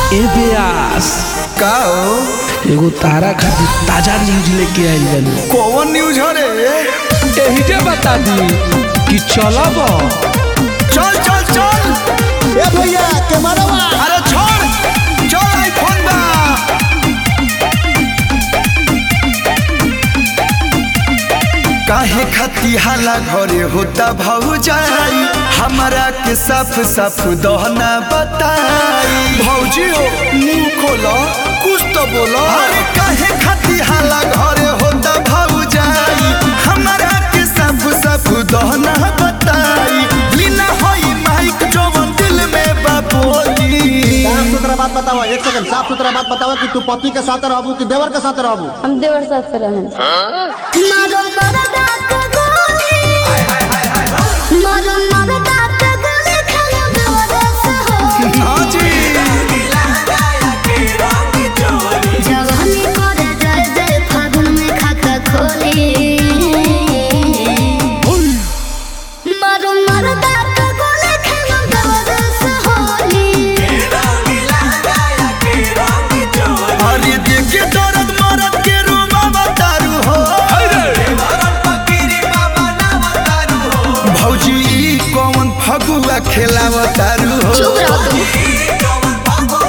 ए ब्यास का हो एगो तारा खातिर ताजा न्यूज लेके आइल बानी कौन न्यूज हो रे एही जे बता दी कि चलब चल चल चल ए भैया कैमरावा अरे छोड़ चल आईफोन बा काहे खती हाला घरे होता भौजाई हमरा के साफ साफ दहना बताई भौजी हो मुंह खोलो कुछ तो बोलो अरे काहे खती हाला घरे होता भौजाई हमरा के साफ साफ दहना बताई लीना होई माइक जवन दिल में बाबोली साफ सुथरा बात बताओ एक सेकंड साफ सुथरा बात बताओ कि तू पति के साथ रहबू कि देवर के साथ रहबू हम देवर साथ से रहें मारो मरदा के गोली मारो मरदा के गोली खाना बेवरस हो हाँ जी जवानी करे जय जय फागुन में खाता खोली मारो मरदा के गोली खाना बेवरस होली अरे देखे दर्द मरद के रूमा बतारू हो भौजी ई कौन फगुआ खेलावतारू हो चुप रहो तुम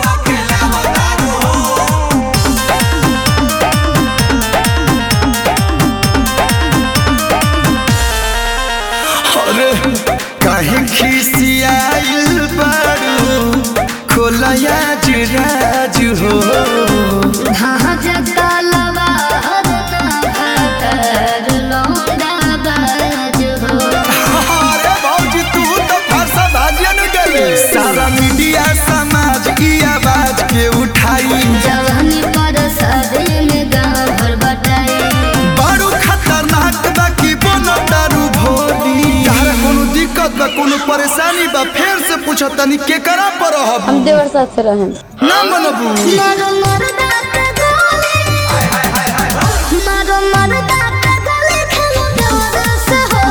अरे काहे खिसियाइल बारू खोलया जुराज हो भाज कालवा हरना भातर लौंडा बाज हो अरे भौजी तू तो फरसा भाजन गई सारा मीडिया समाज की आवाज के उठाई जवानी पर शादी में गाँव भर बटाई बारू खतरनाक बा की बोनो दारू भोली तारा कोनो दिक्कत बा कोनो परेशानी बा फेर से पूछत तनी के करा पर रहब हम देवर साथ से रहें ना मनबू मारो मरदा के गोली मारो मरदा के गोली खेलो बेवरस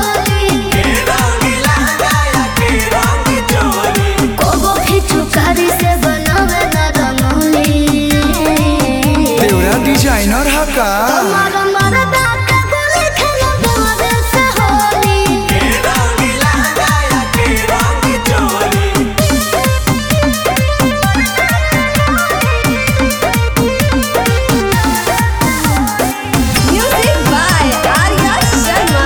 होली कोगो खिचू कारी से बनावे ना रंगोली देवरा डिजाइनर हा का मारो मरदा के गोली खेलो बेवरस होली म्यूजिक बाय आर्या शर्मा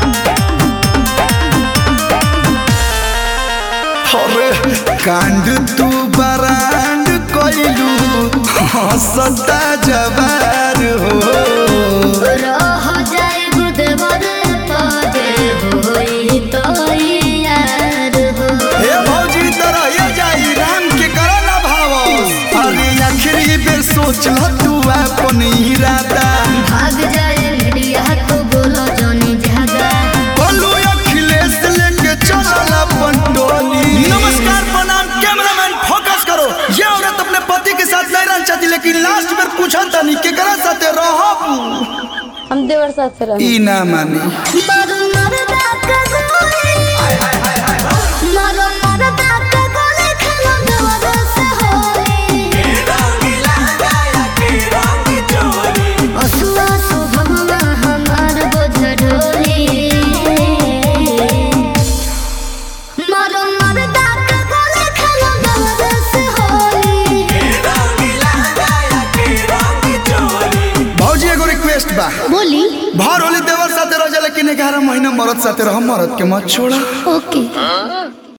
अरे कांड तू बरांड कोइलू हंसता जवार हो रह जाए गुदवर पदे होई तो यार हो हे भौजी तरह ये जाई राम के करा ना भाव अरे आखिरी बेर सोच ल तू अपन इरादा भाग जाए मीडिया तो बोलो जोनी जागा बोलू अखिलेश लेके चलल अपन टोली नमस्कार प्रणाम कैमरामैन फोकस करो ये औरत अपने पति के साथ नहीं रहना चाहती लेकिन लास्ट में पूछा तनी केकरा साथे रहब हम देवर साथ से रहें ई ना मानी मारो मरदा के गोली मारो मरदा के गोली खेलो बेवरस होली असुआ सुभवा हमार बोझ ढोली मारो मरदा के गोली खेलो बेवरस होली भौजी एगो रिक्वेस्ट बा बोली भर होली देवर साथे रह जा लेकिन 11 महीना मरद साथे रह मरद के मत छोड़ा ओके